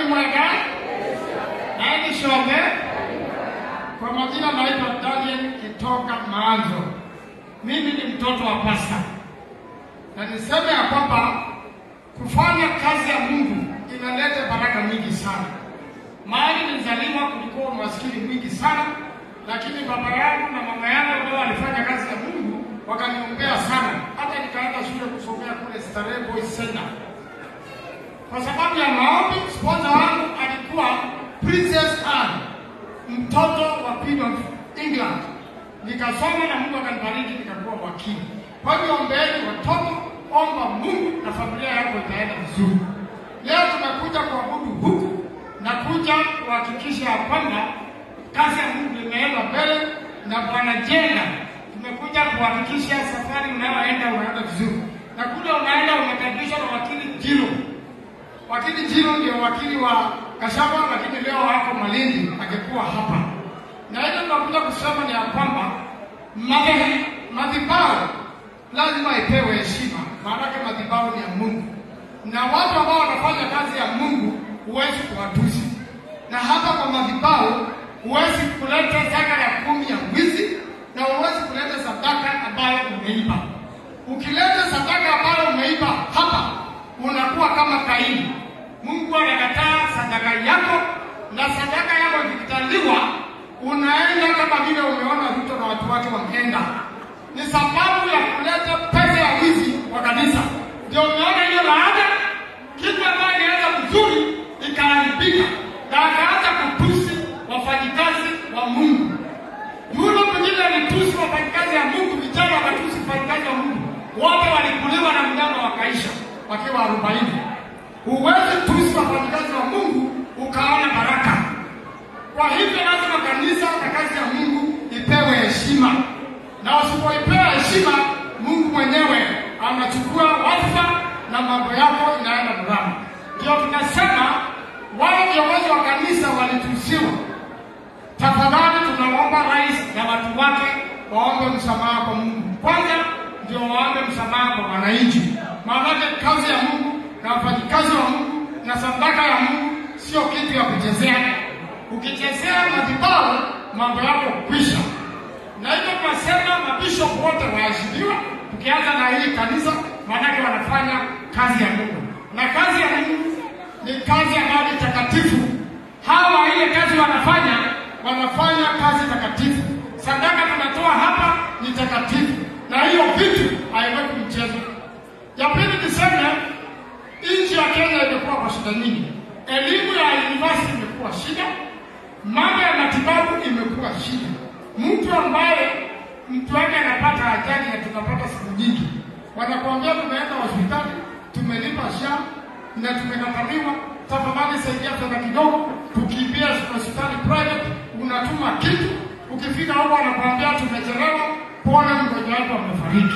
Ngai mwega Ngai shombe. Kwa majina naitwa Daniel Kitoka Maanzo. Mimi ni mtoto wa pasta, na niseme ya kwamba kufanya kazi ya Mungu inaleta baraka nyingi sana. Mahali nilizaliwa kulikuwa umaskini mwingi sana, lakini baba yangu na mama yangu ambao walifanya kazi ya Mungu wakaniombea sana, hata nikaenda shule kusomea kule Starehe Boys Center kwa sababu ya maombi. Sponsor wangu alikuwa Princess Anne, mtoto wa Queen of England. Nikasoma na Mungu akanibariki nikakuwa wakili. Kwa hivyo ombeeni watoto, omba Mungu na familia yako itaenda vizuri. Leo tumekuja kuabudu huku na kuja kuhakikisha ya kwamba kazi ya Mungu imeenda mbele na Bwana Jenga, tumekuja kuhakikisha safari unayoenda unaenda vizuri, na kule unaenda umekaribishwa na wakili Jiro. Wakili Jiro ndio wakili wa Kashaba, lakini leo wako Malindi, angekuwa hapa. Na ile tunakuja kusema ni ya kwamba madhe- madhabahu lazima ipewe heshima, maanake madhabahu ni ya Mungu, na watu ambao wanafanya kazi ya Mungu huwezi kuwatusi, na hapa kwa madhabahu huwezi kuleta zaka ya kumi ya mwizi, na huwezi kuleta sadaka ambayo umeiba. Ukileta sadaka ambayo umeiba hapa, unakuwa kama Kaini. Mungu anakataa sadaka yako, na sadaka yako ikikataliwa, unaenda kama vile umeona Ruto na watu wake wameenda. Ni sababu ya kuleta pesa ya wizi kwa kanisa, ndio umeona hiyo laana. Kitu ambayo ilianza vizuri ikaharibika, na akaanza kutusi wafanyikazi wa Mungu. Yule mwingine alitusi wafanyikazi ya Mungu, vijana wakatusi wafanyikazi wa Mungu, wote walikuliwa na mnyama wakaisha wakiwa arobaini. Huwezi tusi wafanyikazi wa Mungu ukaona baraka. Kwa hivyo lazima kanisa na kazi ya Mungu ipewe heshima, na usipoipewa heshima, Mungu mwenyewe anachukua wadhifa na mambo yako inaenda mrama. Ndio tunasema wale viongozi wa kanisa walitusiwa. Tafadhali tunaomba rais na watu wake waombe msamaha kwa Mungu kwanza, ndio waombe msamaha kwa wananchi, maanake kazi ya Mungu na wafanyikazi wa Mungu na sadaka ya Mungu sio kitu ya kuchezea. Ukichezea madhabahu, mambo yako kwisha. Na hivyo tunasema mabishop wote waheshimiwa, tukianza na hii kanisa, maanake wanafanya kazi ya Mungu, na kazi ya Mungu ni kazi ambayo ni takatifu. Hawa ile kazi wanafanya, wanafanya kazi takatifu. Sadaka tunatoa hapa ni takatifu, na hiyo vitu haiweki mchezo. Ya pili niseme, nchi ya Kenya imekuwa kwa shida nyingi. Elimu ya university imekuwa shida, mambo ya matibabu imekuwa shida. Mtu ambaye mtu wake anapata ajali na tunapata siku nyingi, wanakuambia tumeenda hospitali, tumelipa SHA na tumekataliwa, tafadhali saidia fedha kidogo, tukimbia hospitali private, unatuma kitu, ukifika huko wanakuambia tumechelewa, pole, mgonjwa wako amefariki.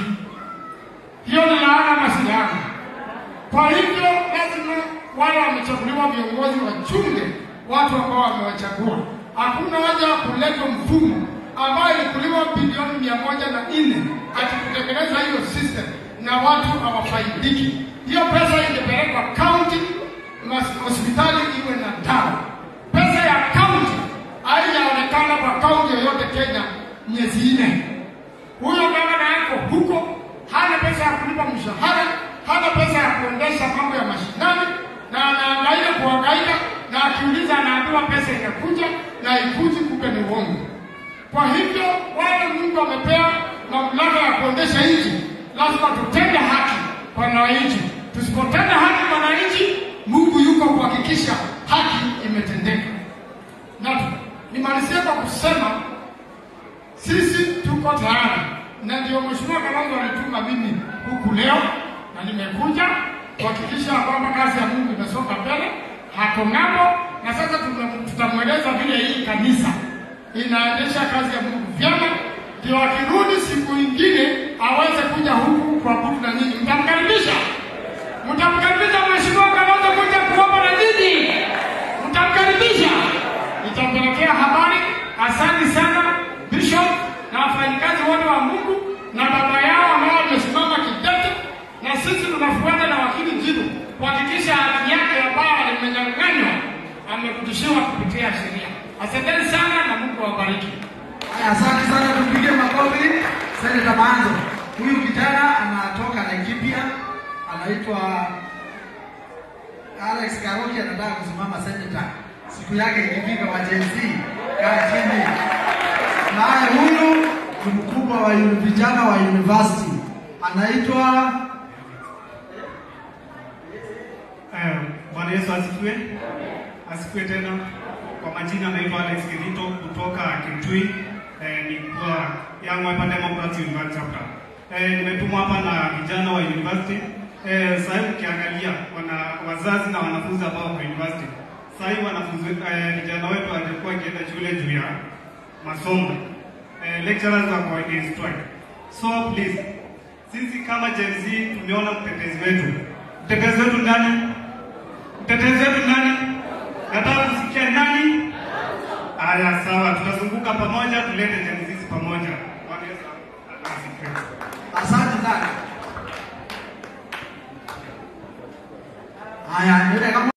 Hiyo ni laana ama si laana? Kwa hivyo lazima wale wamechaguliwa viongozi wachunge watu ambao wamewachagua. Hakuna haja ya kuleta mfumo ambayo ilikuliwa bilioni mia moja na nne ati kutengeneza hiyo system na watu hawafaidiki. Hiyo pesa ingepelekwa kaunti, mas- hospitali iwe na dawa. Pesa ya kaunti haijaonekana kwa kaunti yoyote Kenya miezi nne. Huyo gavana yako huko hana pesa ya kulipa mshahara, hana pesa ya kuendesha mambo ya mashinani, na anaangaika kuhangaika, na akiuliza anaambiwa pesa inakuja na ikuji, kumbe ni uongo. Kwa hivyo wale Mungu amepea mamlaka ya kuendesha nchi, lazima tutende haki kwa wananchi. Tusipotenda haki kwa wananchi, Mungu yuko kuhakikisha haki imetendeka. Na nimalizie kwa kusema sisi tuko tayari, na ndio Mheshimiwa Kalonzo alituma mimi huku leo, na nimekuja kuhakikisha kwamba kazi ya Mungu imesonga mbele, hako ng'ambo, na sasa tume- tutamweleza vile hii kanisa inaendesha kazi ya Mungu vyema, ndio akirudi siku ingine aweze kuja huku kuabudu na nyinyi. Mtamkaribisha, mtamkaribisha Mheshimiwa Kalonzo kuja kuomba na nyinyi, mtamkaribisha. Nitampelekea habari. Asante sana Bishop na wafanyikazi wote wa Mungu na baba yao ambao wamesimama kidete, na sisi tunafuata na wakili Jiru kuhakikisha haki yake ambayo alimenyang'anywa kutia sheria. Asanteni sana na Mungu awabariki. Haya, asante sana, tupige makofi. Seneta Manzo, huyu kijana anatoka Laikipia, anaitwa Alex Karoki, anataka kusimama seneta siku yake ikifika wa Gen Z. Kaa chini. Naye huyu ni mkubwa wa uni- vijana wa university, anaitwa Eh, Bwana Yesu asifiwe. Asifiwe tena. Kwa majina naitwa Alex Kirito kutoka Kitui. Eh, ni kwa Young Wiper Democrats University chapter. Eh, nimetumwa hapa na vijana wa university. Eh, sasa hivi ukiangalia wana wazazi na wanafunzi ambao wako university. Sasa hivi wanafunzi eh, vijana wetu walikuwa wakienda shule juu ya masomo. Eh, lecturers wako in strike. So please, sisi kama Gen Z tumeona mtetezi wetu. Mtetezi wetu nani? Mtetezi wetu nani? Nataka kusikia nani? Aya, sawa, tutazunguka pamoja, tulete Gen Z pamoja. Bwana Yesu asifiwe. asante sana. Haya, ndio kama